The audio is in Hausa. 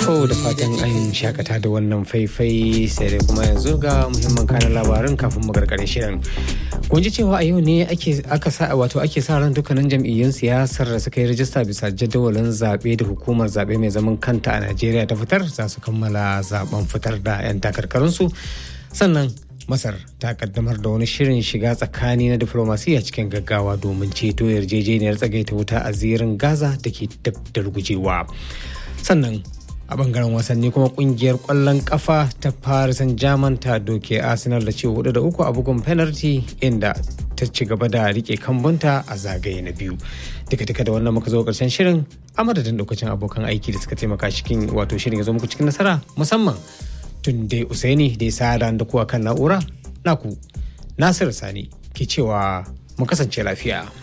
To da fatan an shakata da wannan faifai sai dai kuma yanzu ga muhimman kanan labarin kafin mu gargare shirin. Kun ji cewa a yau ne aka sa wato ake sa ran dukkanin jam'iyyun siyasar da suka yi rajista bisa jadawalin zaɓe da hukumar zaɓe mai zaman kanta a Najeriya ta fitar za su kammala zaben fitar da 'yan takarkarunsu. Sannan Masar ta kaddamar da wani shirin shiga tsakani na diflomasiyya cikin gaggawa domin ceto yarjejeniyar tsagaita wuta a zirin Gaza da ke dab da rugujewa. Sannan a bangaren wasanni kuma kungiyar kwallon kafa ta paris saint germain ta doke arsenal da ce hudu da uku a bugun penalty inda ta ci gaba da rike kambunta a zagaye na biyu duka duka da wannan muka zo karshen shirin a madadin lokacin abokan aiki da suka taimaka cikin wato shirin ya zo muku cikin nasara musamman tun dai usaini da ya sa da kuwa kan na'ura naku nasir sani ke cewa mu kasance lafiya